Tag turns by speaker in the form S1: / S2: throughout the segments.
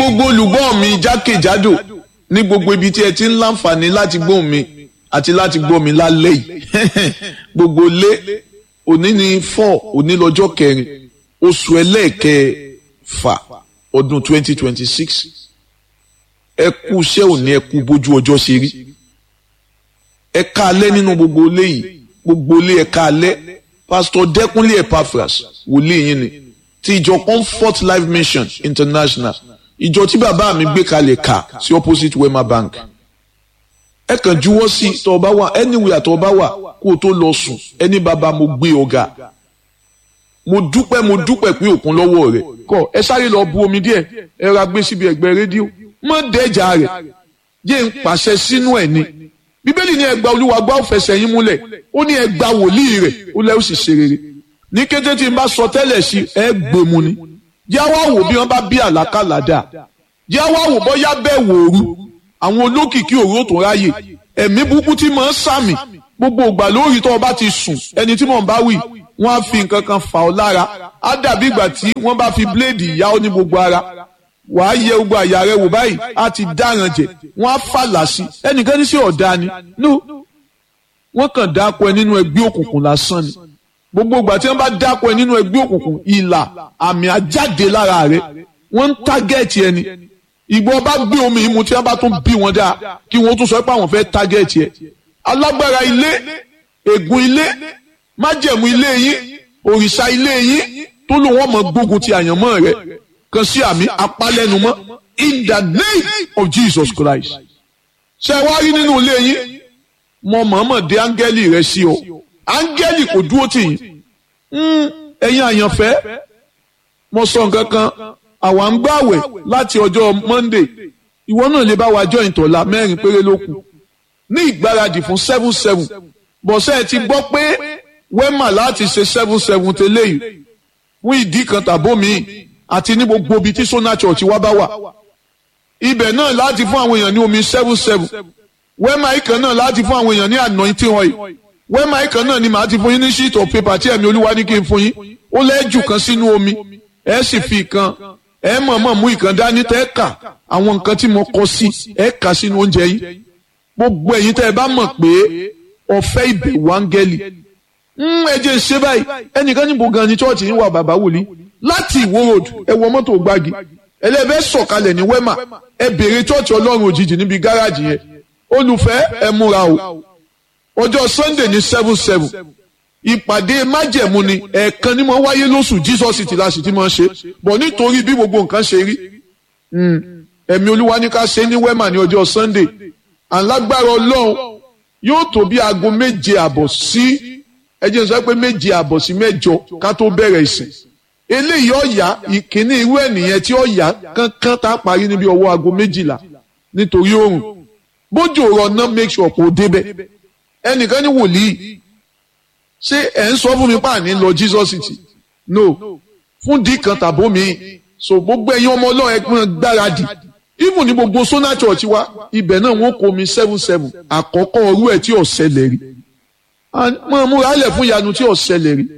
S1: gbogbo olùgbọ́ mi jákèjádò ní gbogbo ibi tí ẹ ti ń láǹfààní láti gbóhùn mi àti láti gbọ́ mi lálẹ́ yìí gbogbo lé òní ní four òní lọ́jọ́ kẹrin oṣù ẹlẹ́ẹ̀kẹfà ọdún twenty twenty six ẹ kú iṣẹ́ òní ẹ kú bójú ọjọ́ ṣe rí ẹ ká alẹ́ nínú gbogbo ilé yìí gbogbo ilé ẹ ká alẹ́ pásítọ̀ dẹ́kunlé epaphras wòlíì yín ni ti ìjọ comfort life mission international ìjọ tí bàbá mi gbé kalẹ̀ kà sí opposite wema bank ẹ kàn juwọ́ sí tọ́ ọ bá wà anywhere tọ́ ọ bá wà kó o tó lọ sùn ẹni bàbá mo gbé ọ̀gá mo dúpẹ́ mo dúpẹ́ pé òkun lọ́wọ́ rẹ̀ kọ́ ẹ sáré lọ bu omi díẹ̀ ẹ ra gbé síbi ẹ̀gbẹ́ rédíò mọ́ dẹ́jà rẹ̀ yé ń pàṣẹ sínú ẹ̀ ni bíbélì ní ẹgbà olúwa gbọ́ fẹsẹ̀ yín múlẹ̀ ó ní ẹgbà wòlíì rẹ̀ ó lẹ́ ó sì ṣe rere ní kété tí n bá sọ tẹ́lẹ̀ sí ẹ gbèmù ni yá wá wò bí wọ́n bá bí àlákàlà dà yá wá wò bọ́yá bẹ́ẹ̀ wòru àwọn olókìkí òru ó tún ráyè ẹ̀mí burúkú tí mò ń sàmì gbogbo ìgbà lórí tó o bá ti sùn ẹni tí mò ń bá wì wọ́n á fi nǹkan kan fà ọ́ lára á dàbí ìgbà tí wọ́n bá fi bíléèdì yá ọ ní gbogbo ara wàá yẹ gbogbo àyà rẹ wò báyìí á ti dáràn jẹ wọ́n á fàlà sí ẹnìkan ní sí ọ̀dà ni no wọ́n kàn dáko ẹ nínú ẹgbẹ́ òkùnkùn lásán ni gbogbo ìgbà tí wọ́n bá dáko ẹ nínú ẹgbẹ́ òkùnkùn ìlà àmì àjáde lára rẹ wọ́n ń tágẹ́ẹ̀tì ẹni ìgbọ́ bá gbé omi ìmu tí wọ́n bá tún bí wọn dáa kí wọ́n tún sọ pé àwọn fẹ́ tágẹ́ẹ̀tì ẹ alágbára ilé ègún ilé májẹ̀mú ilé yín òrìṣà ilé yín tó lò wọ́n mọ̀ gbógun ti àyànmọ́ rẹ kan sí àmì apálẹ́numọ́ in the name of Jesus Christ ṣe wá rí nínú ilé yín mo mọ̀ọ́mọ̀ dé áńgẹ́lì rẹ sí o áńgẹ́lì kò dúró tì yín ẹ̀yin àyànfẹ́ mo sọ nǹkan kan àwa ń gbàwẹ̀ láti ọjọ́ Monday ìwọ náà lè bá wa jọ ìtọ́lá mẹ́rin péré ló kù ní ìgbáradì fún seven seven bọ̀sẹ̀ ti gbọ́ pé wẹ́mà láti ṣe seven seven tẹ́lẹ̀ yìí fún ìdí kan tàbómi àti ní gbogbo ibi tí Sona Church wá bá wà ibẹ̀ náà láti fún àwọn èèyàn ní omi seven seven wẹ́mà ìkan náà láti fún àwọn èèyàn ní anointing oil wẹ́mà ìkan náà ni màá ti fún yín ní sheet of paper tí ẹ̀mí olúwa ní kí n fún yín ó lẹ́jù kan sínú omi ẹ sì fi ìkan ẹ mọ̀ọ́mọ̀ mú ìkan dání tẹ́ kà àwọn nǹkan tí mo kọ sí ẹ kà sínú oúnjẹ yín gbogbo ẹ̀yin tẹ́ ẹ bá mọ̀ pé ọ̀fẹ́ ìbẹ̀wò áńgẹ́lì ẹ jẹ́ ṣe báyìí ẹnìkan níbo gan ni chọ́ọ̀chì yín wà bàbá wòlíì láti ìwó road ẹ wọ mọ́tò gbági ẹlẹ́fẹ́ sọ̀kalẹ̀ ní wẹ́mà ẹ béèrè chọ́ọ̀chì ọlọ́run òjijì níbi gáràjì yẹn olùfẹ́ ẹ múra o ọjọ́ sunday ní seven seven ìpàdé májẹ̀mú ni ẹ̀ẹ̀kan ni mo wáyé lóṣù jesus ti la sì ti máa ṣe bọ̀ nítorí bí gbogbo nǹkan ṣe rí ẹ̀mí olúwa ní ká ṣe ní wẹ́mà ní ọjọ́ sunday alágbára ọlọ́run yóò tó bí aago méje àbọ̀ sí ẹ jẹ́ sọ pé méje àbọ̀ sí mẹ́jọ ká tó bẹ̀rẹ̀ ìsìn eléyìí ọ̀yà ìkíní irú ẹ̀nìyẹn tí ọ̀yà kankan tá a parí níbi ọwọ́ aago méjìlá nítorí oòrùn bójú ọ̀rọ̀ náà make sure kò débẹ̀ ẹnìkan ní wòlíì ṣé ẹ̀ ń sọ fún mi páàní lọ Jesus city no fún dí kan tàbó mi so gbogbo ẹ̀yin ọmọ ọlọ́run ẹgbẹ́ gbáradì even ní gbogbo Sona Church wa ibẹ̀ náà wọ́n kó mi seven seven àkọ́kọ́ ọrú ẹ̀ tí ò ṣẹlẹ̀ rí mọ̀ múra lẹ̀ fún ìyanu tí ò ṣẹlẹ̀ rí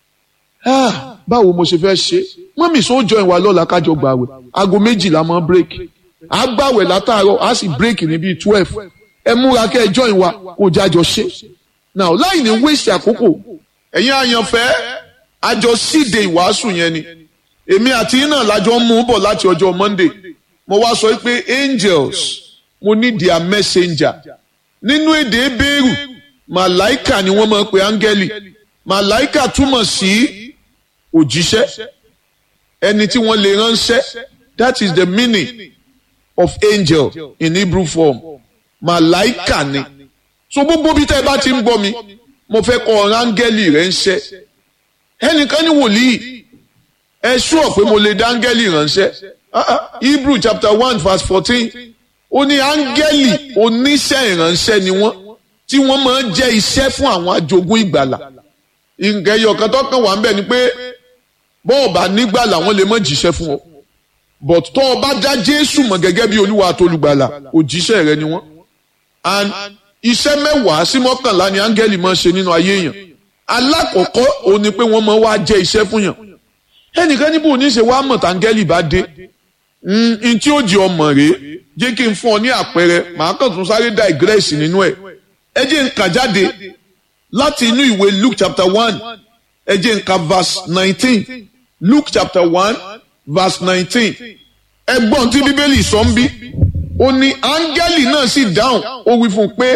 S1: báwo mo ṣe fẹ́ ṣe mọ́mì sọ jọ ìwà lọ́la kájọ gbàwẹ̀ aago méjìlá mọ́ break a gbàwẹ̀ látàárọ̀ a sì break ní bíi twelve ẹ múra kẹ́ ẹ jọ ìwà kó jájọ ṣe now láì ní waste àkókò ẹ̀yin àyànfẹ́ àjọ síde ìwàásù yẹn ni èmi àti iná lájọ ń mú bọ̀ láti ọjọ́ Monday mo wá sọ pé angels mo ní their messenger nínú èdè Hébérù màláìkà ni wọ́n máa ń pe áńgẹ́lì màláìkà túmọ̀ sí òjíṣẹ́ ẹni tí wọ́n lè ránṣẹ́ that is the meaning of angel in Hebrew form màláìkà ni so gbogbo bí tẹ́ ẹ bá ti ń gbọ́ mi mo fẹ́ kọ́ ọ̀rọ̀ áńgẹ́lì rẹ̀ ń ṣẹ́ ẹnìkan ní wòlíì ẹ ṣúọ̀ pé mo lè dá áńgẹ́lì ránṣẹ́ Hebrew chapter one verse fourteen ó ní áńgẹ́lì oníṣẹ́ ìránṣẹ́ ni wọ́n tí wọ́n máa ń jẹ́ iṣẹ́ fún àwọn ajogún ìgbàlà nǹkan ẹyọ kan tó kàn wá ń bẹ̀ ni pé bọ́ọ̀ bá nígbàlà wọ́n lè má jíṣẹ́ fún ọ but tó o bá dá Jésù mọ̀ gẹ́gẹ́ bí Olúwa àtolùgbàlà òjíṣẹ́ rẹ ni wọ́n and iṣẹ́ mẹ́wàá sí mọ́kànlá ni áńgẹ́lì máa ń ṣe nínú ayé èèyàn alákọ̀ọ́kọ́ òun ni pé wọ́n máa wá jẹ́ iṣẹ́ fún yàn ẹnìkan níbo ní ṣe wá mọ̀ táńgẹ́lì bá dé n tí ó jẹ ọmọ rèé jẹ́ kí n fún ọ ní àpẹẹrẹ màá kàn tún sáré digress nínú ẹ̀ ẹ jẹ́ n kà jáde láti inú ìwé Luke chapter one ẹ jẹ́ n kà verse nineteen Luke chapter one verse nineteen ẹgbọ́n tí bíbélì sọ ń bí ó ní áńgẹ́lì náà sì dáhùn ó wí fún un pé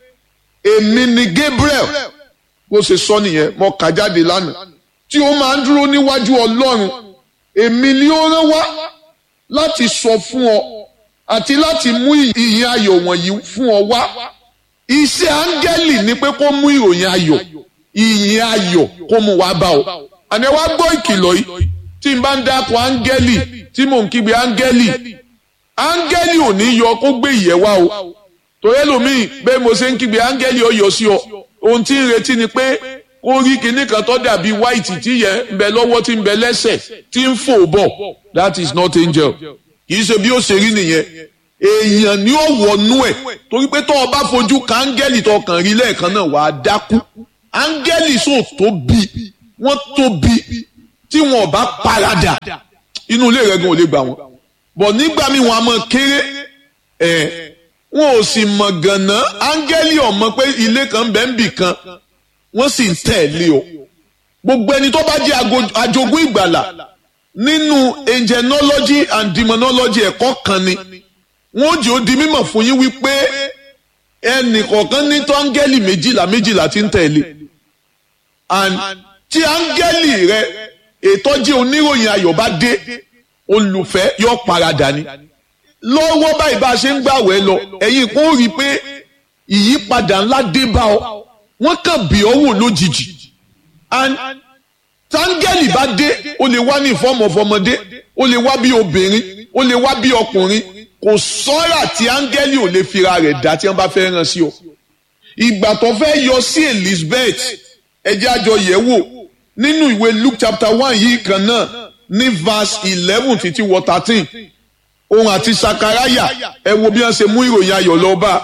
S1: èmi ni Gabriel bó ṣe sọ nìyẹn mo kà jáde lánàá tí ó máa ń dúró níwájú Ọlọ́run èmi ni ó rán wá láti sọ fún ọ àti láti mú ìyìn ayọ̀ wọ̀nyí fún ọ wá iṣẹ́ áńgẹ́lì ni pé kó mú ìròyìn ayọ̀ ìyìn ayọ̀ kó mú wá bá ọ àní wá gbọ́ ìkìlọ̀ yìí tí n bá ń dákun áńgẹ́lì tí mò ń kígbe áńgẹ́lì áńgẹ́lì ò ní yọ kó gbé ìyẹ́ wá o torí ẹlòmíì bẹ́ẹ̀ mo ṣe ń kígbe áńgẹ́lì ó yọ sí ọ ohun tí ń retí ni pé kó rí kinní kan tó dàbí white tí yẹ ń bẹ lọ́wọ́ tí ń bẹ lẹ́sẹ̀ tí ń fò bọ̀ that is not angel kì í ṣe bí ó ṣe rí nìyẹn èèyàn ni ó wọnú ẹ̀ torí pé tó o bá fojú ka áńgẹ́lì tó kàn rí lẹ́ẹ̀kan náà wàá dákú áńgẹ́lì sò tóbi wọ́n tóbi tí wọn ò bá paradà inú ilé rẹ̀ gan ò lè gbà wọ́n bọ̀ nígbà míì wọn a mọ̀ kéré ẹ̀ wọn ò sì mọ̀ gànà áńgẹ́lì ò mọ̀ pé ilé kan bẹ́ẹ̀ ń bì kan wọ́n sì ń tẹ̀lé o gbogbo ẹni tó bá jẹ́ ajogún ìgbàlà nínú angelology and demonology ẹ̀kọ́ kan ni wọ́n jẹ́ ó di mímọ̀ fún yín wípé ẹnì kọ̀ọ̀kan ní tó áńgẹ́lì méjìlá méjìlá ti ń tẹ̀lé and tí áńgẹ́lì rẹ ètò jẹ́ oníròyìn ayọ̀ bá dé olùfẹ́ yóò paradà ni lọ́wọ́ báyìí bá a ṣe ń gbàwẹ̀ lọ ẹ̀yin kò rí i pé ìyípadà ńlá dé bá ọ wọ́n kàn bí ọ wò lójijì and táńgẹ́lì bá dé ó lè wá ní ìfọ́mọ̀ fọmọdé ó lè wá bí obìnrin ó lè wá bí ọkùnrin kò sọ́ra tí áńgẹ́lì ò lè fira rẹ̀ dá tí wọ́n bá fẹ́ ràn sí ọ. ìgbà tó fẹ́ yọ sí Elizabeth ẹjẹ́ àjọ yẹ̀ wò nínú ìwé Luke chapter one yìí kan náà ní verse eleven títí wọ thirteen òun àti Sakaraya ẹ wo bí wọ́n ṣe mú ìròyìn ayọ̀ lọ bá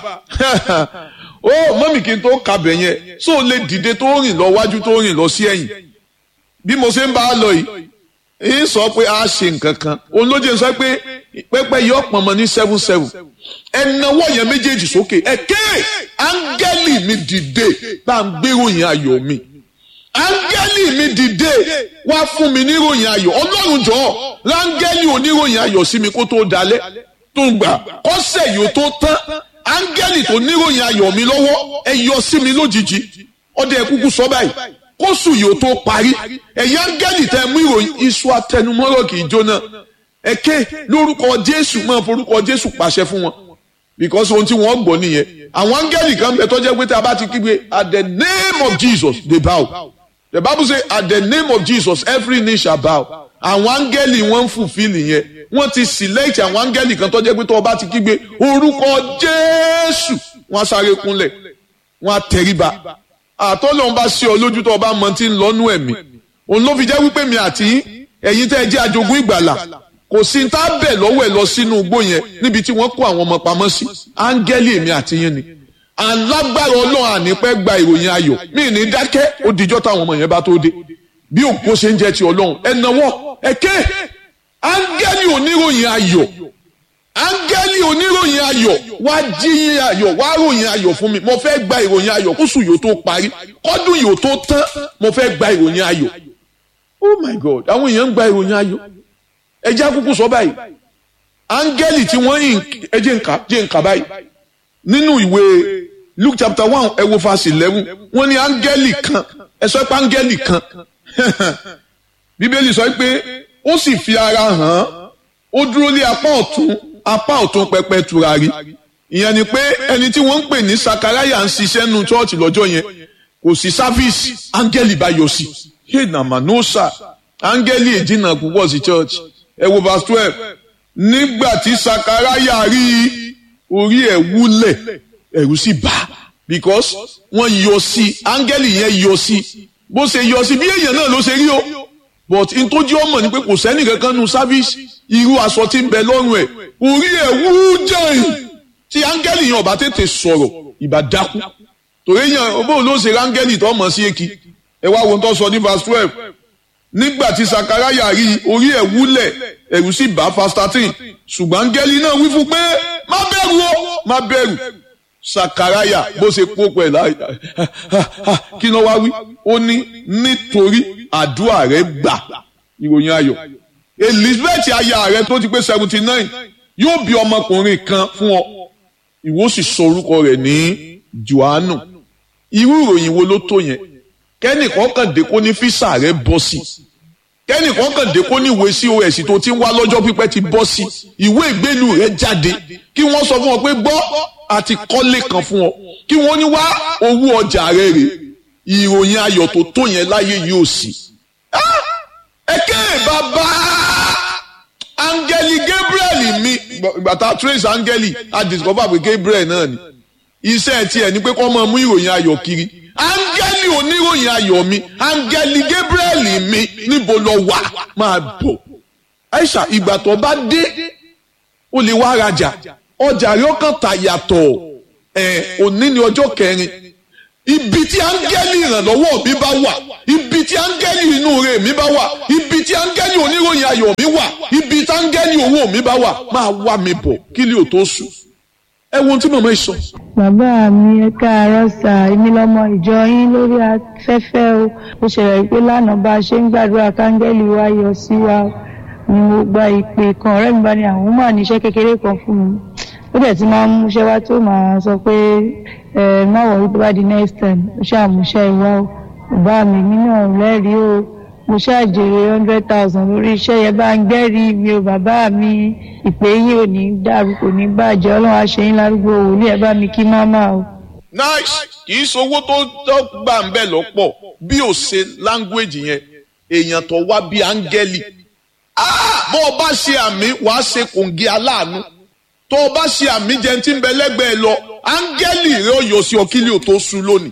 S1: ó mọ́mì kí n tó kàbẹ̀ yẹn so lè dìde tó rìn lọ wájú tó rìn lọ sí ẹ̀yìn bí mo ṣe ń bá a lọ yìí ń sọ pé a ṣe nǹkan kan òun ló jẹ́ sọ pé pẹ́pẹ́ yìí ọ̀pọ̀ mọ́ ní seven seven ẹnáwó yẹn méjèèjì sókè ẹ̀kẹ́ áńgẹ́lì mi dìde bá ń gbéròyìn ayọ̀ mi áńgẹ́lì mi dìde wá fún mi níròyìn ayọ̀ ọlọ́run jọ̀ọ́ ráńgẹ́lì oníròyìn ayọ̀ sí mi kó tó dalẹ̀ tó gbà kọ́sẹ̀ yìí ó tó tán áńgẹ́lì tó níròyìn ayọ̀ mi lọ́wọ́ ẹ yọ sí mi lójijì ọdẹ ẹ kúkú sọ báyìí kóṣù yìí ó tó parí ẹ̀yin áńgẹ́lì tẹ mú ìròyìn iṣu atẹnumọ́rọ̀ kì í jóná ẹ̀kẹ́ lórúkọ jésù máa forúkọ jésù pàṣẹ fún wọn because ohun tí wọ́n gbọ́ nìyẹn àwọn áńgẹ́lì kan bẹ tó jẹ́ pé tí a bá ti kígbe at the name of jesus they bow the bible say at the name of jesus every knee shall bow àwọn áńgẹ́lì wọ́n ń fulfill yẹn wọ́n ti select àwọn áńgẹ́lì kan tó jẹ́ pé tó o bá ti kígbe orúkọ jésù wọ́n á sáré kúnlẹ̀ wọ́n á tẹríba àtọ́lọ́hún bá ṣe ọ lójú tó o bá mọ tí ń lọ́nú ẹ̀mí òun ló fi jẹ́ wípé mi àti ẹ̀yin tẹ́ ẹ jẹ́ ajogún ìgbàlà kò sí tá a bẹ̀ lọ́wọ́ ẹ̀ lọ sínú igbó yẹn níbi tí wọ́n kó àwọn ọmọ pamọ́ sí áńgẹ́lì èmi àti yín ni alágbára ọlọ́run ànípẹ́ gba ìròyìn ayọ̀ mí ní dákẹ́ ó dijọ́ táwọn ọmọ yẹn bá tó dé bí òkú ṣe ń jẹ́ ti ọlọ́run ẹ nawọ́ ẹ ké áńgẹ́lì oníròyìn ayọ̀ áńgẹ́lì oníròyìn ayọ̀ wá jíyìn ayọ̀ wá ròyìn ayọ̀ fún mi mo fẹ́ gba ìròyìn ayọ̀ kóṣù yóò tó parí kọ́dún yóò tó tán mo fẹ́ gba ìròyìn ayọ̀ oh my god àwọn èèyàn ń gba ìròyìn ayọ̀ ẹjẹ́ àkókò sọ báyìí áńgẹ́lì tí wọ́n yìn ẹjẹ́ nǹka jẹ́ nǹka báyìí nínú ìwé luke chapter one ẹ wo verse eleven wọ́n ní áńgẹ́lì kan ẹ sọ pé áńgẹ́lì kan bíbélì sọ pé ó sì fi ara hàn án ó dúró lé apá ọ̀tún apá ọ̀tún pẹpẹ tùràrí ìyẹn ni pé ẹni tí wọ́n ń pè ní sakaraya ń ṣiṣẹ́ nu chọ́ọ̀chì lọ́jọ́ yẹn kò sí sáfíìsì áńgẹ́lì bá yọ sí hey na manosa áńgẹ́lì èjìnà púpọ̀ sí church ẹ wo verse twelve nígbà tí sakaraya rí orí ẹ̀ wúlẹ̀ ẹ̀rù sì bà because wọ́n yọ sí áńgẹ́lì yẹn yọ sí bó ṣe yọ sí bí èèyàn náà ló ṣe rí o but n tó jẹ́ ọmọ ni pé kò sẹ́ni kankan nu service irú aṣọ tí ń bẹ lọ́rùn ẹ̀ orí ẹ̀ wú jẹ́yìn tí áńgẹ́lì yẹn ọba tètè sọ̀rọ̀ ìbá dákú torí yẹn bó ló ṣe áńgẹ́lì tó mọ̀ sí èkì ẹ wá wo tó sọ ní verse twelve nígbà tí sakaraya rí orí ẹ̀ wúlẹ̀ ẹ̀rù sì bá fastatin ṣùgbọ́n áńgẹ́lì náà wí fún pé má bẹ̀rù o má bẹ̀rù sakaraya bó ṣe kó pẹ̀ láì kí ló wá wí ó ní nítorí àdúrà rẹ gbà ìròyìn ayọ̀ elizabeth aya rẹ tó ti pé seventy nine yóò bí ọmọkùnrin kan fún ọ ìwọ sì sọ orúkọ rẹ̀ ní johannu irú ìròyìn wo ló tó yẹn kẹ́nìkan kàn dé kó ní físà rẹ bọ́ sí kẹ́nìkan kàn dé kó ní ìwé cos tó ti ń wá lọ́jọ́ pípẹ́ ti bọ́ sí ìwé ìgbélú rẹ jáde kí wọ́n sọ fún ọ pé gbọ́ àti kọ́lé kan fún ọ kí wọ́n ní wá owó ọjà rẹ rè ìròyìn ayọ̀ tó tó yẹn láyé yóò sí. ẹ̀kẹ́ bàbá angeli gabriel mi gbàtà trace angeli a discover pé gabriel náà ni iṣẹ́ tiẹ̀ ni pé kó máa mú ìròyìn ayọ̀ kiri angeli oníròyìn ayọ̀ mi angeli gabriel mi níbo lọ wà máa bọ̀ aisha ìgbà tó bá dé ó lè wá rajà ọjà rẹ̀ ó kàn tà yàtọ̀ ẹ̀ òní ni ọjọ́ kẹrin ibi tí áńgẹ́lì ìrànlọ́wọ́ mi bá wà ibi tí áńgẹ́lì inú rẹ̀ mi bá wà ibi tí áńgẹ́lì oníròyìn ayọ̀ mi wà ibi tí áńgẹ́lì owó mi bá wà máa wá mi bọ̀ kí lè o tó sùn. ẹ wo ohun tí màmá yìí sọ.
S2: bàbá mi ẹ káàárọ̀ sà èmi lọmọ ìjọ yín lórí afẹ́fẹ́ o ó ṣẹlẹ̀ pé lánàá bá a ṣe ń gbàdúrà káńgẹ́lì wa yọ sí wa ni mo gba ìpè kan ọ̀rẹ́ mi bá ní àwọn máa níṣẹ́ kékeré kan fún mi ó dẹ̀ ti máa ń múṣẹ́ wá tó máa sọ pé ẹ má wọ̀rí tó bá di next time ó ṣàmúṣẹ́ ìwá o bàbá mi mi náà lẹ́rìí o mo ṣàjèrè hundred thousand lórí iṣẹ́ yẹn bá ń gbẹ́rìí mi o bàbá mi ìpè yín ò ní dàrú kò ní bàjẹ́ ọlọ́run àṣeyín lárúgbó wòlíì ẹ bá mi kí máma o.
S1: nice kì í sowó tó tó gbà ń bẹ̀ lọ́pọ̀ bí ò ṣe language yẹn èèyàn tó wá bí áńgẹ́lì bó o bá ṣe àmì wàá ṣe kòǹgì aláàánú tó o bá ṣe àmì jẹun tí ń bẹ lẹ́gbẹ̀ẹ́ lọ áńgẹ́lì rẹ ó yọ sí ọ kílì ò tó sú lónìí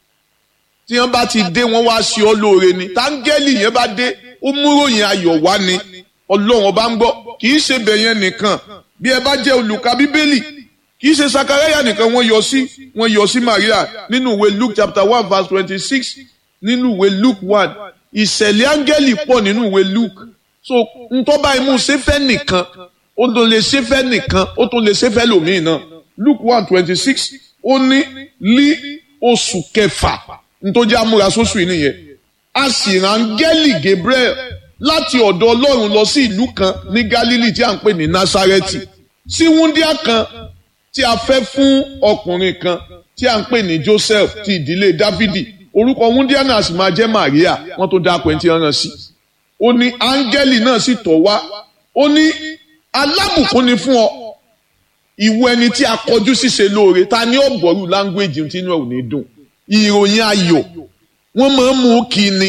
S1: tí wọ́n bá ti dé wọ́n wá sí ọ lóore ni táńgẹ́lì yẹn bá dé ó múròyìn ayọ̀ wá ni ọlọ́run ọba ń gbọ́ kì í ṣe bẹ̀yẹn nìkan bí ẹ bá jẹ́ olùka bíbélì kì í ṣe sakaraya nìkan wọ́n yọ sí wọ́n yọ sí maria nínú ìwé luke chapter one verse twenty-six nínú ìwé luke one ìṣẹ̀lẹ̀ áńgẹ́lì pọ̀ nínú ìwé luke so ntọ́ba imú sẹ́fẹ́ nìkan ó tó lè sẹ́fẹ́ nìkan ó tó lè sẹ́fẹ́ lòmíì náà luke one twenty-six ó ní lí oṣù kẹfà ntọ́jú amúrasóṣù yìí nìyẹn a sì rán áńgẹ́lì gabriel láti ọ̀dọ̀ ọlọ́run lọ sí ìlú kan ní galilee tí a ń pè ní nasareti sí wúndíá kan tí a fẹ́ fún ọkùnrin kan tí a ń pè ní joseph ti ìdílé dávidi orúkọ wúndíá náà sì máa jẹ́ maria wọ́n tó dá pẹ́ntì ọ̀ràn sí ó ní áńgẹ́lì náà sì tọ̀ wá ó ní alábùkún ni fún ọ ìwọ ẹni tí a kọjú ṣíṣe lóore ta ni ọ̀gbọ̀rù láńgbéjì tí inú ẹ̀ ò ní dùn ìròyìn ayọ̀ wọ́n máa ń mú kí ni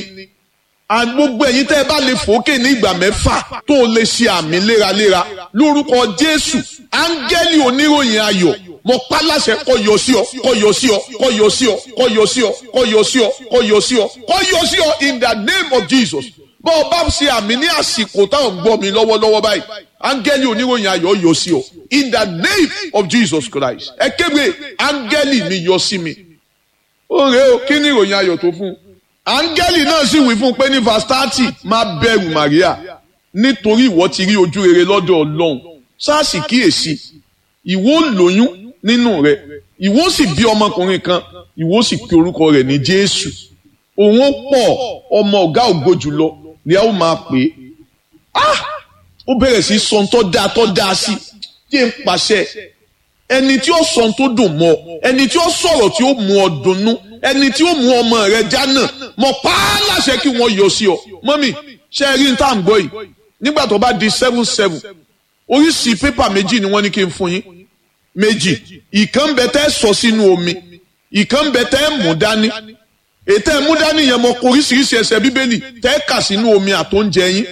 S1: gbogbo ẹ̀yin tẹ́ ẹ bá lè fòókè ní ìgbà mẹ́fà tó o lè ṣe àmì léraléra lórúkọ jésù áńgẹ́lì oníròyìn ayọ̀ mo pa láṣẹ kó yọ sí ọ kó yọ sí ọ kó yọ sí ọ kó yọ sí ọ kó yọ sí ọ kó yọ sí ọ kó yọ sí ọ in the name of jesus bó o bá ṣe àmì ní àsìkò táwọn gbọ́ mi lọ́wọ́lọ́wọ́ báyìí áńgẹ́lì oníròyìn ayọ̀ yọ sí ọ in the name of jesus christ ẹ kéde áńgẹ́lì mi yọ sí mi ó rèé o kí ni ìròyìn ayọ̀ tó fún un áńgẹ́lì náà sì wí fún un pé ní verse thirty má bẹ̀rù Maria nítorí ìwọ ti rí ojú rere lọ́dọ̀ Ọlọ́run sáàsì kíyèsí ìwọ lóyún nínú rẹ̀ ìwọ sì bí ọmọkùnrin kan ìwọ sì pe orúkọ rẹ̀ ní Jésù òun pọ̀ ọmọ ọ̀gá ògo jùlọ ni a ó máa pè é ah ó bẹ̀rẹ̀ sí sọ tó dáa tó dáa sí kí n pàṣẹ ẹni tí ó sọ tó dùn mọ́ ẹni tí ó sọ̀rọ̀ tí ó mú ọ dunnú ẹni tí ó mú ọmọ rẹ jánà mọ pa á láṣẹ kí wọ́n yọ sí ọ mọ́mì ṣe rí n tá à ń gbọ́ yìí nígbà tó bá di seven seven oríṣi pépà méjì ni wọ́n ní kí n fún yín méjì ìkan bẹ tẹ́ sọ sínú omi ìkan bẹ tẹ́ mú dání ètò ẹ̀ mú dání yẹn mọ oríṣiríṣi ẹsẹ̀ bíbélì tẹ́ kà sínú omi àtóúnjẹ yín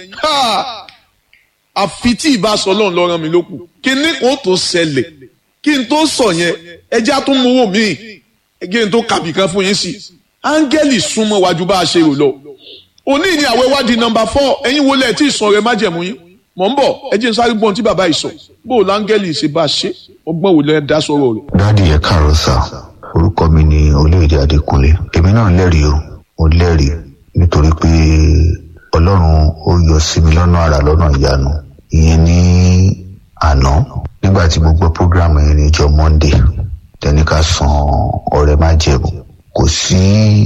S1: àfi tí ìbá sọ lọ́run lọ́ràn mi lókù kí ní kó tó ṣẹlẹ̀ kí n tó sọ yẹn ẹjẹ́ àtúnmówó míì ẹgbẹ́ tó kàbí kan fún yín sí áńgẹ́lì súnmọ́ wájú bá a ṣe rò lọ. òní ni àwẹ̀ wádìí nọmba fọ́ ẹ̀yin wọlé ẹ̀ tí ìsàn rẹ̀ má jẹ̀mú yín mọ̀ ń bọ̀ ẹ jẹ́ n sáré gbọ́n tí bàbá ìsọ̀ bó o láńgẹ́lì ṣe bá a ṣe ọgbọ́n wò lẹ́ dá sọ̀rọ̀ rẹ̀.
S3: dáàdi ẹ káàárọ̀ sá orúkọ mi ni olóyèdè adékúnlé èmi náà lẹ́rìí o mo lẹ́rìí nítorí pé ọlọ́run ó yọ sí mi lọ́nà àrà lọ́nà ìyanu ìyẹn ní àná nígbà tí mo gbọ́ program yẹn ní ìjọ monday tẹni ká san ọrẹ má jẹ̀bù kò sí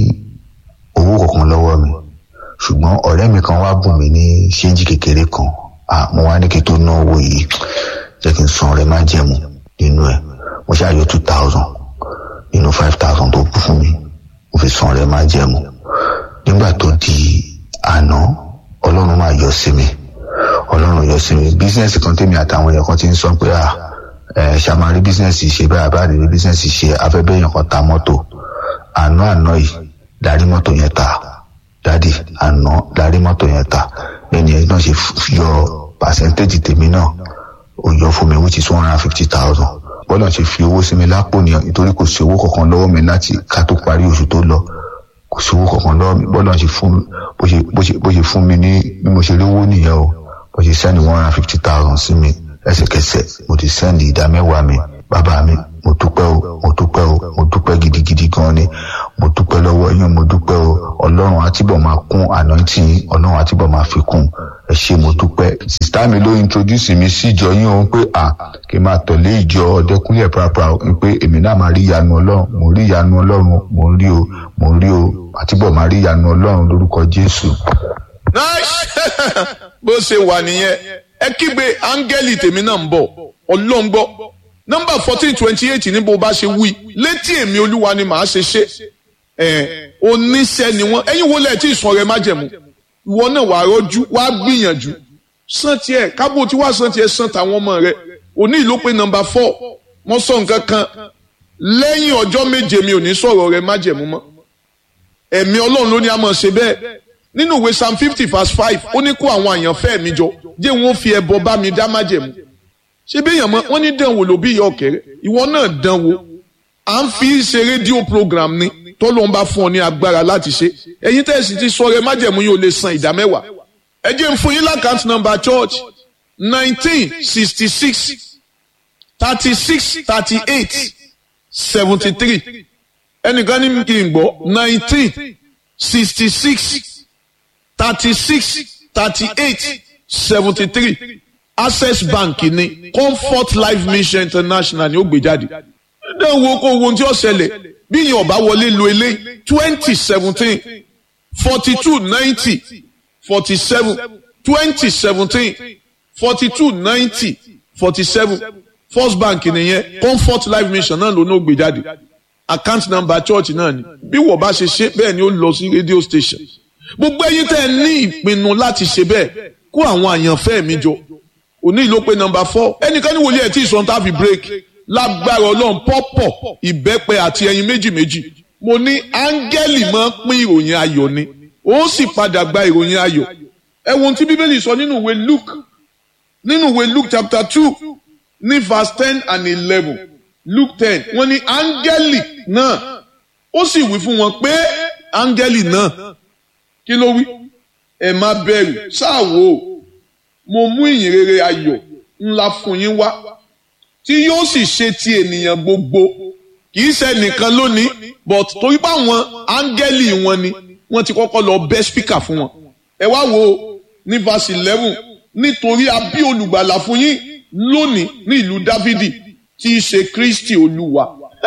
S3: owó kankan lọ́wọ́ mi ṣùgbọ́n ọ̀rẹ́ mi kan wá bùn mí ní ṣéǹjì kékeré kan ah mo wá ní kí n tó ná owó yìí jẹ́ kí n san ọrẹ má jẹ̀mú nínú ẹ̀ mo ṣáàyọ two thousand nínú five thousand tó kù fún mi mo fi san ọrẹ má jẹ̀mú nígbà tó di àná ọlọ́run máa yọ sí mi ọlọ́run yọ sí mi bísíǹsì kan tèmi àtàwọn èèyàn kan ti ń sọ pé à ẹ ṣàmárí bísíǹsì ṣe báyà bá rí bísíǹsì ṣe afẹ́bẹ́yàn kan ta mọ́tò àná àná yìí darí mọ́tò yẹn ta dádì àná darí mọ́tò yẹn ta ẹni ẹ̀ náà ṣe yọ pàṣẹ́ntéèjì tèmi náà ó yọ fún mi which is one hundred and fifty thousand bọ́lá ṣe fi owó sí mi lápò nìyẹn nítorí kò sí owó kankan lọ́wọ́ mi láti ká tó parí oṣù tó lọ kò sí owó kankan lọ́wọ́ mi bọ́lá ṣe fún mi bó ṣe bó ṣe bó ṣe fún mi ní bí mo ṣe lówó nìyẹn o bó ṣe sẹ́ni one hundred and fifty thousand sí mi ẹsẹ̀kẹsẹ̀ mo ti sẹ́ni ìdá mẹ́wàá mi bàbá mi mo dúpẹ́ o mo dúpẹ́ o mo dúpẹ́ gidigidi gan ni mo dúpẹ́ lọ́wọ́ yín mo dúpẹ́ o ọlọ́run àtibọ̀ máa kún ànántì yín ọlọ́run àtibọ̀ máa fi kún ẹ ṣé mo dúpẹ́. sista mi ló introduce mi sí ìjọ yín o pé à kí n máa tọ̀lé ìjọ ọ̀dẹ́kúnlẹ̀ pàápàá o pé èmi náà máa rí ìyanu ọlọ́run mo rí ìyanu ọlọ́run mo rí o mo rí o àtibọ̀ máa rí ìyanu ọlọ́run lórúkọ jésù.
S1: nice bó ṣe wà nìyẹn ẹ kígbe áńgẹ́lì tèmi náà ń bọ̀ ọlọ́run gbọ́ nọ́mbà fourteen twenty eight ní bó bá ṣe wí létí èmi olúwa ni màá ṣe ṣe ẹ oníṣẹ́ ni wọ́n ẹ̀yin wo lẹ tí ìsàn rẹ má jẹ̀mú ìwọ náà wàá rọ́jú wàá gbìyànjú san tiẹ̀ kábò tí wàá san tiẹ̀ san tàwọn ọmọ rẹ òní ìlú pé nọ́mbà four wọ́n sọ nǹkan kan lẹ́yìn ọjọ́ méje mi ò ní sọ̀rọ̀ rẹ má jẹ̀mú mọ́ ẹ̀mí ọlọ́run ló ní a máa ṣe bẹ́ẹ̀ nínú ìwé psalm fifty verse five ó ní kó àwọn àyànfẹ́ mi jọ jẹ́ wọn fi ẹbọ bá mi dá má jẹ̀mú ṣé bí èèyàn mọ wọn ní dánwò ló bí ìyá ọ̀kẹ́rẹ́ ìwọ náà dánwò à ń fi ṣe rédíò program ni tó ló ń bá fún ọ ní agbára láti ṣe ẹ̀yin tẹ́ ẹ sì ti sọ rẹ májẹ̀mú yóò lè san ìdá mẹ́wàá ẹ jẹ́ n fún yín lákàntì nọ́mbà church nineteen sixty six thirty six thirty eight seventy three ẹnìkan ní kí n gbọ́ nineteen sixty six thirty six thirty eight seventy three access bank ní comfort life mission international ni ó gbé jáde dẹ́n wo kó wo tí ó ṣẹlẹ̀ bí yẹn ọba wọlé lo eléyìí twenty seventeen forty two ninety forty seven twenty seventeen forty two ninety forty seven first bank nìyẹn comfort life mission náà ló ní ó gbé jáde account number church náà ni bí wọ́n bá ṣe ṣe bẹ́ẹ̀ ni ó lọ sí radio station gbogbo ẹ̀yin tẹ́ ẹ ní ìpinnu láti ṣe bẹ́ẹ̀ kó àwọn àyànfẹ́ mi jọ òní ìlú pé nọmba four ẹnìkan ní wòlíẹ̀ tí ìsọ̀n tá a fi break lágbára ọlọ́run pọ́pọ̀ ìbẹ́pẹ àti ẹyin méjì méjì mo ní áńgẹ́lì máa ń pín ìròyìn ayọ̀ ni ó sì padà gba ìròyìn ayọ̀ ẹ wo ohun tí bíbélì sọ nínú ìwé luke nínú ìwé luke chapter two ní verse ten and eleven luke ten wọ́n ní áńgẹ́lì náà ó sì wí fún wọn pé áńgẹ́lì náà kí ló wí ẹ má bẹ̀rù ṣáà wò ó mo mú ìyìn rere ayọ̀ ńlá fún yín wá tí yóò sì ṣe ti ènìyàn gbogbo kì í ṣe nìkan lónìí but torí pé àwọn áńgẹ́lì wọn ni wọ́n ti kọ́kọ́ lọ bẹ́ spíkà fún wọn. ẹ wá wo ní verse eleven nítorí a bí olùgbàlà fún yín lónìí ní ìlú dávidi tí í ṣe kristi olúwa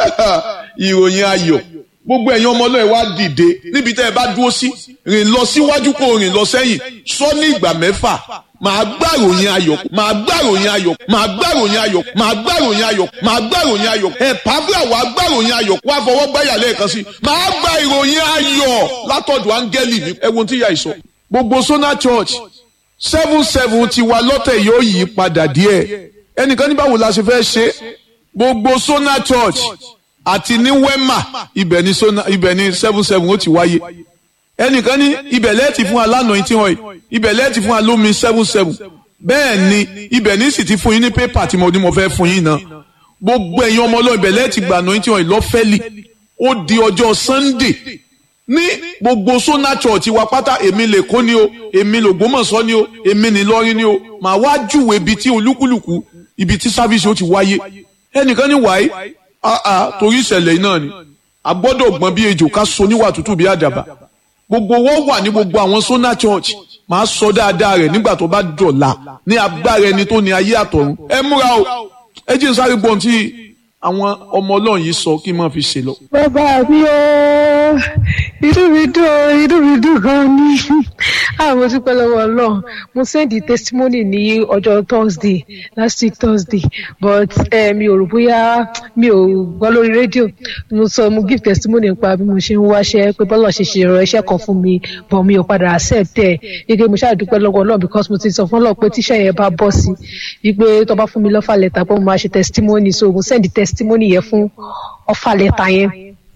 S1: ìròyìn ayọ̀ gbogbo ẹ̀yin ọmọ ọlọ́ọ̀ wá dìde níbi tẹ́ ẹ bá dúró sí rìn lọ síwájú kó rìn lọ sẹ́yìn sọ ní ìgbà mẹ́fà màá gbàròyìn ayọ̀ màá gbàròyìn ayọ̀ màá gbàròyìn ayọ̀ màá gbàròyìn ayọ̀ màá gbàròyìn ayọ̀ ẹ̀ pàápàá wàá gbàròyìn ayọ̀ wá fọwọ́ gbáyà lẹ́ẹ̀kan sí màá gba ìròyìn ayọ̀ látọ̀dọ̀ áńgẹ́lì mi ẹ wo tí yà ìsọ. gbogbo Sona Church seven seven ti wa lọ́tẹ̀ yóò yí padà díẹ̀ ẹnìkan ní báwo la ṣe fẹ́ ṣe gbogbo Sona Church àti ní wema ibẹ̀ ní Sona ibẹ̀ ní seven seven ó ti wáyé ẹnìkan ní ibẹ̀ lẹ́ẹ̀tì fún alánà tí wọ́n yìí ibẹ̀ lẹ́ẹ̀tì fún alómi seven seven bẹ́ẹ̀ ni ibẹ̀ ní sì ti fún yín ní pépà tí mo ní mo fẹ́ fún yín náà gbogbo ẹ̀yin ọmọ ọlọ́run ibẹ̀ lẹ́ẹ̀tì gbà náà tí wọ́n yìí lọ́fẹ́lì ó di ọjọ́ Sunday ní gbogbo Sona Church wa pátá èmi lè kó ni o èmi lògbómọ̀ṣọ́ ni o èmi ní lọ́rin ni o màá wá júwèé ibi tí olúkúlùkù ibi tí sáfíìsì ó ti wáyé ẹnìkan ní wáyé àà torí ìṣẹ̀lẹ̀ náà ni a gbọ́dọ̀ gbọ́n bí ejò ká so níwà tútù bí àdàbà gbogbo wọn wà ní gbogbo àwọn Sona Church màá sọ dáadáa rẹ̀ nígbà tó bá dọ̀la ní agbára ẹni tó ní ayé àtọ̀run ẹ múra o ẹ jẹ́ n sáré gbọ́n tí àwọn ọmọ ọlọ́run yìí sọ kí n máa fi ṣe lọ.
S2: bàbá mi o inú mi dùn o inú mi dùn gan ni àwọn tí pẹ́ lọ́wọ́ ọlọ́run mo send the testimony ní ọjọ́ thursday last week thursday but eh, mi ò rò bóyá mi ò gbọ́ lórí rédíò mo sọ mo give testimony nípa bí mo ṣe ń wáṣẹ́ pé bọ́lá ṣe ṣe ìrọ̀ iṣẹ́ kan fún mi but mi ò padà accept ẹ̀ gẹ́gẹ́ mo ṣáà dúpẹ́ lọ́wọ́ ọlọ́run because mo ti sọ fún ọlọ́run pé tíṣẹ́ yẹn bá bọ́ sí wípé tó bá fún mi lọ́fà lẹ́tà pé mo máa ṣe testimony so mo send the testimony yẹn fún ọfà lẹ́tà yẹn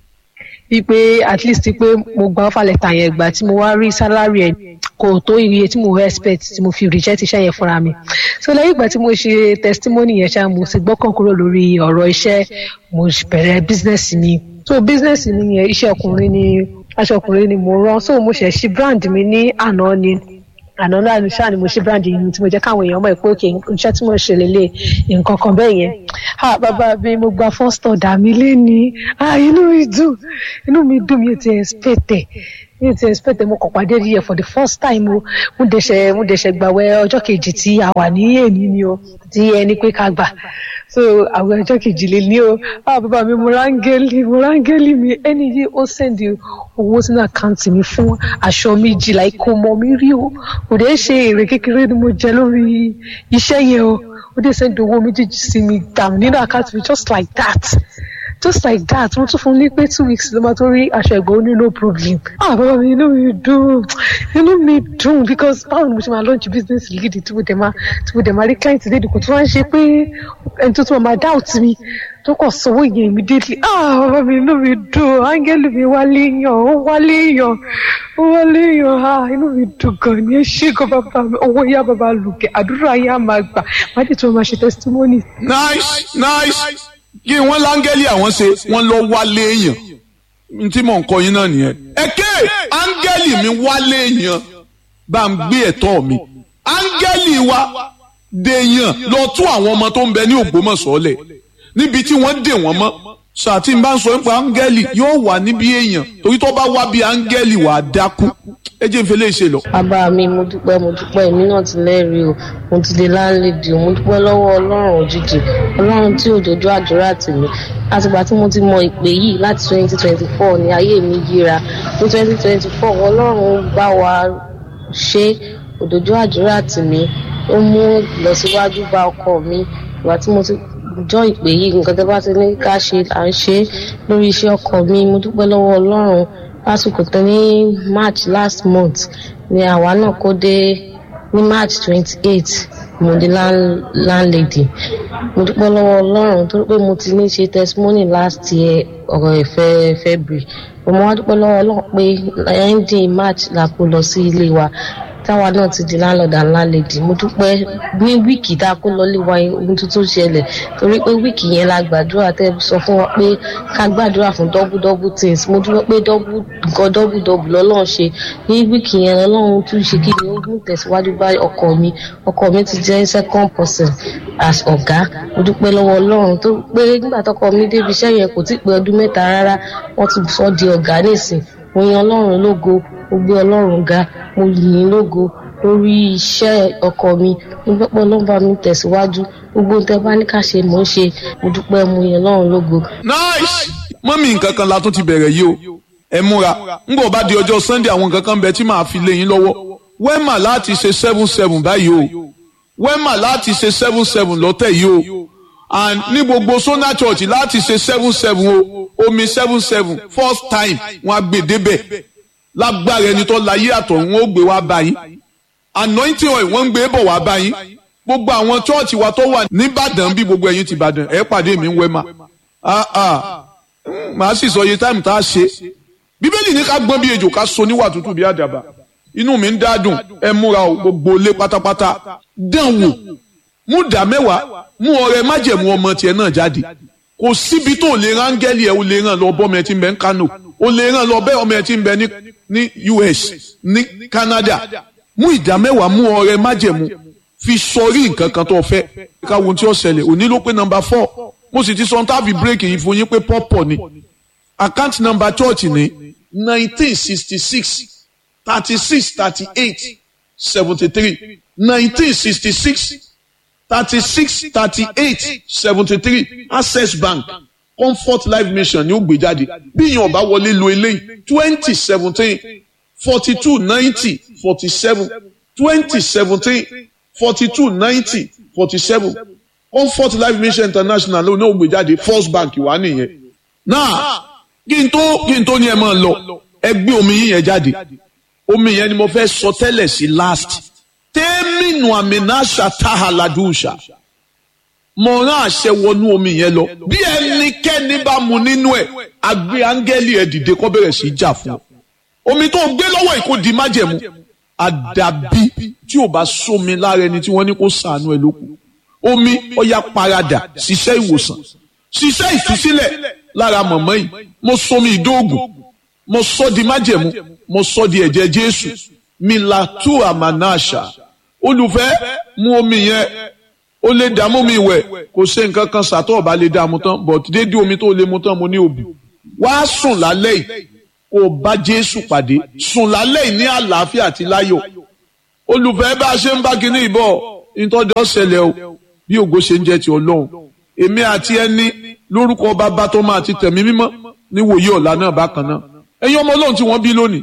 S2: wípé at least pé mo gba ọfà lẹ́tà yẹn gbà tí mo wá rí salary ẹ̀ kò tó iye tí mo expect tí mo fi reject iṣẹ́ yẹn fúnra mi so lẹ́yìn ìgbà tí mo ṣe testimony yẹn ṣá mo sì gbọ́kàn kúrò lórí ọ̀rọ̀ iṣẹ́ mo bẹ̀rẹ̀ business mi so business mi yẹn iṣẹ́ ọkùnrin ni aṣọ ọkùnrin ni mo rán so mo ṣẹ̀ ṣí brand mi ní àná ni àná náà ní ṣáà ni mo ṣe brand yìí tí mo jẹ́ káwọn èèyàn mọ̀ pé òkè iṣẹ́ tí mo ṣe lélẹ̀ nǹkan kan bẹ́ẹ̀ yẹn ah bàbá mi mo gba first order mi léni ah inú mi dùn inú mi dùn mi ò ti expect ẹ̀ mi ò ti expect ẹ̀ mo kàn pàdé rí ẹ̀ for the first time o mo dẹ̀ṣẹ̀ mo dẹ̀ṣẹ̀ gbàwẹ̀ ọjọ́ kejì tí a wà ní èmi ni o tí ẹni pé ká gbà so àwọn ọjọ́ kejì lè ní o ah bàbá mi mo rángẹ́lì mo rángẹ́lì mi ẹni yìí ó sẹ́ndì owó sínú àkáǹtì mi fún aṣọ méjì láì kó mọ mi rí o kò dé ṣe èrè kékeré ni mo jẹ lórí iṣẹ́ yẹn o ó dé sẹ́ndì owó méjèèjì sí mi dàm nínú àkáǹtì mi just like that just like that mo tún fún ní pé two weeks ló máa tó rí aṣọ ẹ̀gbọ́n ní no problem ah bàbá mi inú mi dùn inú mi dùn because báwo ni mo ṣe máa launch business lead tí mo dẹ̀ máa tí mo dẹ̀ máa rí client lédi kò tún wá ń ṣe pé ẹni tó tún máa doubt mi tó kàn sanwó yẹn immediately ah bàbá mi inú mi dùn áńgẹ́lì mi wálé yàn ó wálé yàn ó wálé yàn ah inú mi dùn gan ni ẹ ṣé gan bàbá mi owó yá bàbá lùkẹ́ àdúrà yá máa gbà má dé tí wọ́n máa ṣe testimony.
S1: nice nice kí wọ́n láńgẹ́lì àwọn ṣe wọ́n lọ wálé èèyàn n tí mò ń kọ yín náà nìyẹn. ẹ̀kẹ́ áńgẹ́lì mi wálé èèyàn bá ń gbé ẹ̀tọ́ mi áńgẹ́lì wa dèèyàn lọ tú àwọn ọmọ tó ń bẹ ní Ògbómọ̀ṣọ́ lẹ̀ níbi tí wọ́n dè wọ́n mọ́ sàtì ń bá ń sọ nípa áńgẹ́lì yóò wà níbi èèyàn torí tó bá wá bí áńgẹ́lì wà á dákú ẹ jẹ́ ìfẹ́lẹ́ ìṣe lọ.
S4: bàbá mi mo dúpẹ́ mo dúpẹ́ èmi náà ti lẹ́rìí o mo ti di láńlẹ́dì o mo dúpẹ́ lọ́wọ́ ọlọ́run òjijì ọlọ́run tí òjòjú àdúrà tì mí látìgbà tí mo ti mọ ìpè yìí láti twenty twenty four ní ayé mi yíra ní twenty twenty four ọlọ́run bá wa ṣe òjòjú àdúrà tì mí ó mú ìlọsíwájú bá ọkọ mi ìgbà tí mo ti jọ ìpè yìí nǹkan tẹ́ bá ti ní ká ṣe à ń ṣe lórí iṣẹ́ ọkọ mi mo dúpẹ́ lọ́wọ́ ọlọ́run lásìkò tó ní march last month ni àwa náà kó dé ní march twenty eight mo di landlady mo dúpẹ́ lọ́wọ́ ọlọ́run torí pé mo ti ní ṣe testimony last year ọ̀rọ̀ ìfẹ́ february mo wá dúpẹ́ lọ́wọ́ ọlọ́run pé ending march la kó lọ sí ilé wa táwa náà ti di landlord and landlady mo dúpẹ́ ní wíìkì tá a kó lọ lé wa ohun tuntun ṣẹlẹ̀ torí pé wíìkì yẹn la gbàdúrà tẹ́ sọ fún wa pé ká gbàdúrà fún double double things mo dúpẹ́ pé double nǹkan double double lọ́lọ́run ṣe ní wíìkì yẹn ọlọ́run tún ṣe kí ni ó mú tẹ̀síwájú bá ọkọ mi ọkọ mi ti jẹ́ second person as ọ̀gá mo dúpẹ́ lọ́wọ́ ọlọ́run tó pé nígbà tọkọ mi débi iṣẹ́ yẹn kò tí ì pé ọdún mẹ́ta rárá wọ́n ti sọ di ọ̀gá nísìn mo yan ọlọ́run lógo mo gbé ọlọ́run ga mo yìn ín lógo lórí iṣẹ́ ọkọ mi mo dúpẹ́ ló ń bá mi tẹ̀síwájú gbogbo tẹ bá ní ká ṣe mò ń ṣe mo dúpẹ́ mo yan ọlọ́run lógo.
S1: nice mọ́mí nǹkan kan la tún ti bẹ̀rẹ̀ yìí o ẹ múra ń bọ̀ bá di ọjọ́ sunday àwọn nǹkan kan bẹ tí màá fi lé yín lọ́wọ́ wẹ́mà láti ṣe seven seven báyìí o wẹ́mà láti ṣe seven seven lọ́tẹ̀ yìí o and ní gbogbo sona church láti ṣe seven seven o omi seven seven first time wọn á gbé débẹ̀ lágbára ẹni tó láyé àtọ̀run wọn ó gbé wá báyìí anointing oil wọ́n ń gbé bọ̀ wá báyìí gbogbo àwọn chọ́ọ̀chì wa tó wà nìbàdàn bí gbogbo ẹ̀yin ti bàdàn ẹ̀ pàdé mi ń wẹ́ ma màá sì sọ iye táìmù tá a ṣe bíbélì ní ká gbọ́n bí ejò ká so níwà tútù bí àdàbà inú mi ń dádùn ẹ múra o gbogbo lé pátápátá dán wò mú dà mẹ́wàá mú ọrẹ májẹ̀mú ọmọ tiẹ̀ náà jáde kò síbi tó lè rángẹ́lì ẹ̀ o lè ràn lọ bọ́ ọmọ ẹ̀ tí ń bẹ ní Kano o lè ràn lọ bẹ́ ọmọ ẹ̀ tí ń bẹ ní US ní Canada mú ìdá mẹ́wàá mú ọrẹ májẹ̀mú fi sọrí nǹkan kan tó fẹ́ káwọn tí ó ṣẹlẹ̀ òní ló pé nọ́mbà four mo sì ti sọ ohun tá a fi bírèkì yìí fún yín pé pọ́pọ̀ ni account number church ní nineteen sixty six thirty six thirty eight seventy three nineteen sixty six thirty six thirty eight seventy three access bank comfort life mission ni ó gbé jáde bí ìyẹn ọba wọlé lo eléyìí twenty seventeen forty two ninety forty seven twenty seventeen forty two ninety forty seven comfort life mission international ló ní ó gbé jáde first bank wà nìyẹn náà kí n tó kí n tó ní ẹ máa lọ ẹ gbé omi yín yẹn jáde omi yẹn ni mo fẹ́ sọ tẹ́lẹ̀ sí last tẹ́mínú àmìnáṣà táhàládùúṣà mo rán àṣẹ wọnú omi yẹn lọ bí ẹnikẹ́ni bá mu nínú ẹ̀ àgbé áńgẹ́lì ẹ̀ dìde kó bẹ̀rẹ̀ sí í jà fún ọ omi tó gbé lọ́wọ́ yìí kò di májẹ̀mú àdàbí tí ò bá sómi lára ẹni tí wọ́n ní kó sànú ẹ̀ lókun omi ọya paradà ṣiṣẹ́ ìwòsàn ṣiṣẹ́ ìtúsílẹ̀ lára mọ̀mọ́ yìí mo somi ìdóògùn mo sọ di májẹ̀mú mo sọ di ẹ̀jẹ̀ jésù milatu amanasha olùfẹ́ mu omi yẹn ó lè dààmú mi wẹ̀ kò ṣe nǹkan kan ṣàtọ̀ ọ̀bá lè dààmú tán but déédéé omi tó lè mu tán mo ní òbí wá sùn lálẹ́ yìí kó o bá jésù pàdé sùn lálẹ́ yìí ní àlàáfíà àti láyọ̀ olùfẹ́ bá a ṣe ń bá kinní ìbọ̀ ìtọ́jọ́ ṣẹlẹ̀ o bí ògo ṣe ń jẹ́ ti ọlọ́run èmi àti ẹni lórúkọ bàbá tó máa ti tẹ̀mí mímọ́ níwòye ọ̀la náà bákan náà ẹ̀yin ọmọ ọlọ́run tí wọ́n bí lónìí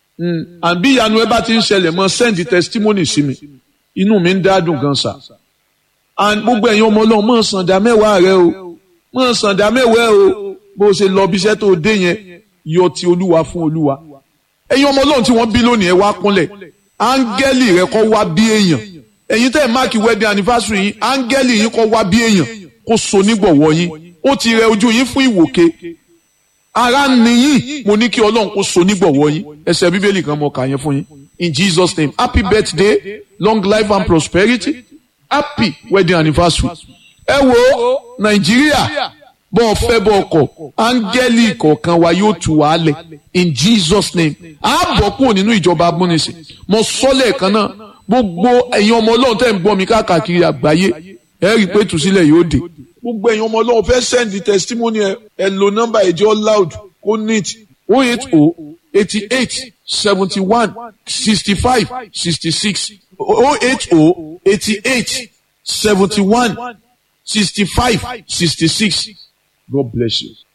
S1: àbí ìyanu ẹ bá ti ń ṣẹlẹ̀ mọ́ send testimony sí mi inú mi ń dádùn gan sa and gbogbo ẹ̀yin ọmọ ọlọ́run mọ̀ sàǹdà mẹ́wàá rẹ o mọ̀ sàǹdà mẹ́wàá o bó o ṣe lọ bí iṣẹ́ tó dé yẹn yọ ti olúwa fún olúwa ẹ̀yin ọmọ ọlọ́run tí wọ́n bí lónìí ẹ wá kúnlẹ̀ áńgẹ́lì rẹ kọ́ wá bí èèyàn ẹ̀yin tẹ́ ẹ̀ máàkì wedding anniversary yín áńgẹ́lì yín kọ́ wá bí èèyàn kó so nígbọ̀wọ́ yín ó ti rẹ ojú yín fún ìwòke ara nìyí mo ní kí ọlọ́run kó so nígbọ̀wọ́ yín ẹsẹ̀ bíbélì kan mo kà yẹn fún yín in jesus name happy birthday long life and prosperity happy wedding anniversary ẹ wo nàìjíríà bọ́ ọ fẹ́ bọ́ ọkọ̀ áńgẹ́lì kọ̀ọ̀kan wa yóò tù wá lẹ̀ in jesus name a bọ̀ kúrò nínú ìjọba amúnisìn mo sọ lẹ́ẹ̀kan náà gbogbo ẹ̀yin ọmọ ọlọ́run tẹ̀ ń gbọ́ mi káàkiri àgbáyé ẹ rí i pé tùsílẹ̀ yóò dé gbogbo ẹ̀yin ọmọ ọlọ́run fẹ́ send the testimony ẹ ẹ lo nọ́mbà ẹ̀jẹ̀ loud kó neat oh eight oh eighty eight seventy one sixty five sixty six oh eight oh eighty eight seventy one sixty five sixty six God bless you.